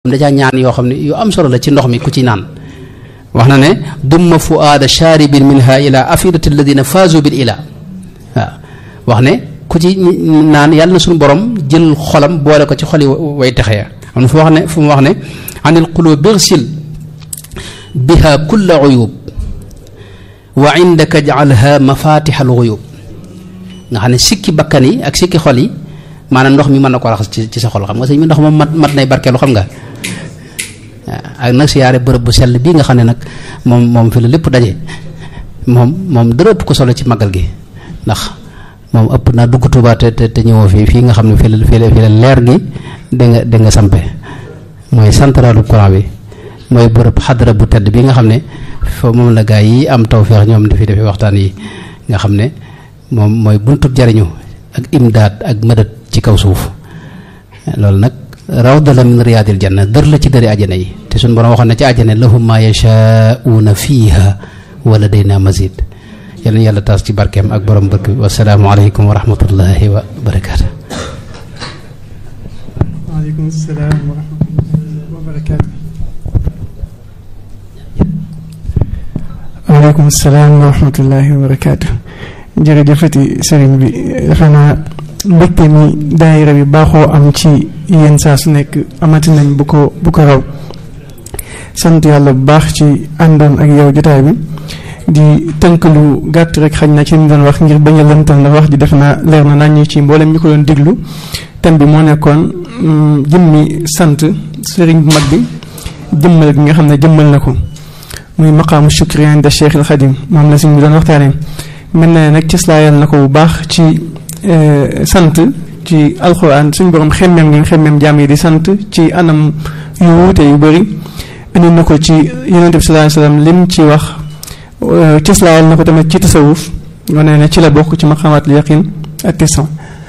dajaa ñaan yoo xam ne yu am solo la ci ndox mi ku ci naan wax na ne dumma fuaada shaaribin minha ila afidati alladina faazu bil ila waaw wax ne ku ci naan yàlla na suñu borom jël xolam boole ko ci xoli way texe ya am na fu wax ne fu mu wax ne anil qulub birsil biha kulla uyub wa indaka jaalha mafatixal uyub nga xam ne sikki bakkan yi ak sikki xol yi maanaam ndox mi mën na ko raxas ci ci sa xol xam nga sëñ bi ndox moom mat mat nay barkeelu xam nga ak nag siyaare bërëb bu sell bii nga xam ne nag moom moom fi la lépp daje moom moom dara ëpp ko solo ci màggal gi ndax moom ëpp naa dugg Tuubaa te te ñëwoo fii fii nga xam ne fii la fii la fii la leer gi da nga da nga sampe mooy centralu courant bi mooy bërëb xadara bu tedd bi nga xam ne foofu moom la gaa yi am tawféex ñoom di fi defee waxtaan yi nga xam ne moom mooy buntub jariñu ak imdaad ak mëdët ci kaw suuf loolu nag rawda la min riyaadil janna dër la ci dëri àjjana yi te suñu borom waxoon na ci àjjana lahum ma yashaa'uuna fiiha wa ladayna mazid yal na yàlla taas ci barkeem ak borom barke bi wasalaamu aleykum wa rahmatullahi wa barakaatu. waaleykum salaam wa rahmatullahi wa barakaatu. waaleykum salaam wa rahmatullahi wa barakaatu. jërëjëfati sëriñ bi defe naa mbégte mi daayira bi baaxoo am ci yéen saa su nekk amati nañ bu ko bu ko raw sant yàlla bu baax ci àndoon ak yow jotaay bi di tënk lu gàtt rek xañ na ci ñu doon wax ngir bañ a lëntal ndax wax ji def naa leer na nañ ci mboolem ñu ko doon déglu thème bi moo nekkoon jëmmi sant sëriñ bu mag bi jëmmal gi nga xam ne jëmmal na ko muy maqaamu shukri inda Cheikh al Xadim moom la suñ bi doon waxtaanee mel na nag cëslaayal na ko bu baax ci sant ci alxuraan suñ borom xemmeem ngi xemmeem jaam yi di sant ci anam yu wuute yu bëri indi na ko ci yonente bi sallallahu alayhi wasallam lim ci wax cëslaayal na ko tamit ci tasawuf wane ne ci la bokk ci maqamatul yaqin ak tisan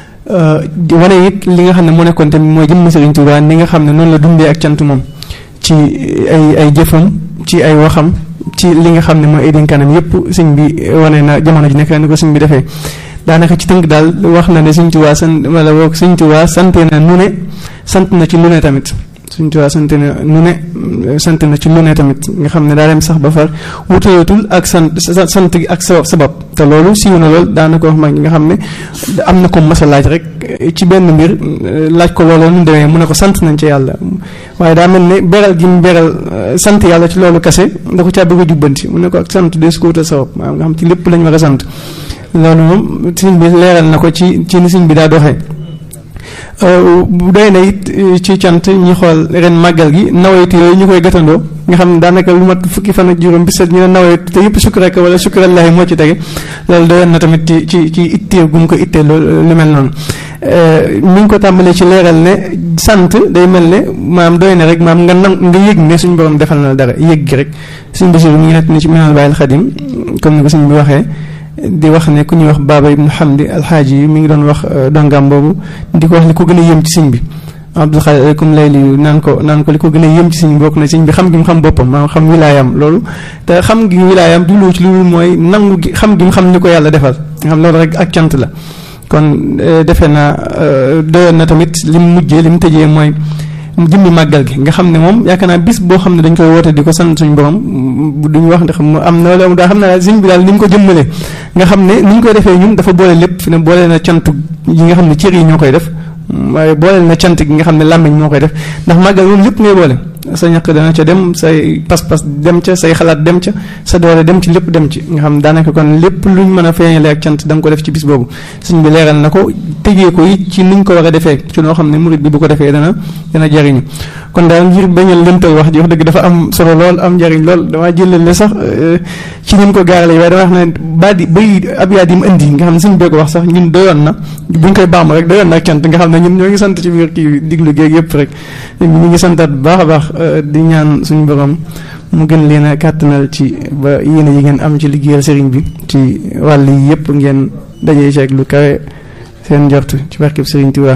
wane it li nga xam ne moo nekkoon tamit mooy jëmm Sëriñ Tuubaa ni nga xam ne noonu la dundee ak cant moom ci ay ay jëfam ci ay waxam ci li nga xam ne mooy ay dénkaanam yépp sëñ bi wane na jamono ji nekk ni ko sëñ bi defee daanaka ci tënk daal wax na ne sëñ Tuubaa sant wala boog sëñ Tuubaa sant na nu ne sant na ci lu ne tamit sëñ Tuubaa sant na nu ne sant na ci lu ne tamit nga xam ne daa dem sax ba far wutalatul ak sant sant gi ak sabab sabab te loolu siiw na lool daanaka wax mag ñi nga xam ne am na ko mas a laaj rek ci benn mbir laaj ko loolu nu demee mu ne ko sant nañ ci yàlla waaye daa mel ne beral gi mu beral sant yàlla ci loolu kase da ko caa bëgg a jubbanti mu ne ko ak sant de su ko wutal sabab maanaam nga xam ci lépp lañ war a sant loolu moom sëñ bi leeral na ko ci ci ni sëñ bi daa doxee doy na it ci cant ñi xool ren màggal gi nawaytu yooyu ñu koy gàttandoo nga xam ne daanaka lu mat fukki fan ak juróom bi set ñu ne nawaytu te yëpp sukkuraka wala sukkurallaahi moo ci tege loolu doyoon na tamit ci ci ci ittee gu mu ko ittee loolu lu mel noonu mi ngi ko tàmbalee ci leeral ne sant day mel ne maam doy na rek maam nga nam nga yëg ne suñu borom defal na dara yëg gi rek suñ basiru mi ngi nekk ni ci minal bàyyil xadim comme ni ko suñ bi waxee di wax ne ku ñuy wax baaba ibnu hamdi alxaaji yi mi ngi doon wax dongam boobu di ko wax li ko gën a yëm ci sëñ bi abdul xaadir aleykum layli naan ko naan ko li ko gën a yëm ci sëñ bi bokk na sëñ bi xam gi mu xam boppam maanaam xam wilaayam loolu te xam gi wilaayam du lu ci lu mooy nangu gi xam gi mu xam ni ko yàlla defal nga xam loolu rek ak cant la kon defe naa doyoon na tamit li mu mujjee li mu tëjee mooy jëmmi màggal gi nga xam ne moom yaakaar naa bis boo xam ne dañ koy woote di ko sant suñu borom duñu wax ndax am na loolu daa xam ne sëñ bi daal ni mu ko jëmmalee nga xam ne ni ñu koy defee ñun dafa boole lépp fi ne boole na cant yi nga xam ne cër yi ñoo koy def waaye boole na cant gi nga xam ne làmmiñ moo koy def ndax màggal moom lépp ngay boole sa ñaq dana ca dem say pas-pas dem ca say xalaat dem ca sa doole dem ci lépp dem ci nga xam daanaka kon lépp luñ mën a feeñale ak cant da nga ko def ci bis boobu sëñ bi leeral na ko tëjee ko it ci niñ ko war a defee ci noo xam ne murit bi bu ko defee dana dana jariñu kon daal ngir bañal lëntal wax ji wax dëgg dafa am solo lool am njariñ lool damaa jëlale sax ci ni mu ko gaarale waaye dama wax ne baat yi bay ab yaat yi mu indi nga xam ne sëñ bee ko wax sax ñun doyoon na buñ koy baam rek doyoon na ak cant nga xam ne ñun ñoo ngi sant ci biir kii diglu géeg yëpp rek ñu ngi santaat bu baax a baax di ñaan suñu borom mu gën leen a kàttanal ci ba yéene yi ngeen am ci liggéeyal sëriñ bi ci wàll yi yëpp ngeen dajee ci ak lu kawe seen njort ci barkeb sëriñ Tuubaa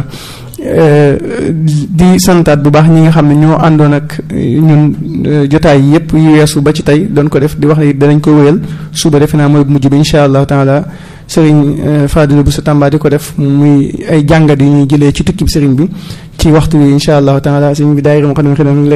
di santaat bu baax ñi nga xam ne ñoo àndoon ak ñun jotaay yi yëpp yu weesu ba ci tey doon ko def di wax ne danañ ko wéyal suba defe naa mooy mujj bi incha allahu taala sëriñ Fadilou Bousso Tamba di ko def muy ay jàngat yu ñuy jëlee ci tukki bi sëriñ bi ci waxtu bi incha allahu taala sëriñ bi daayira moo xam ne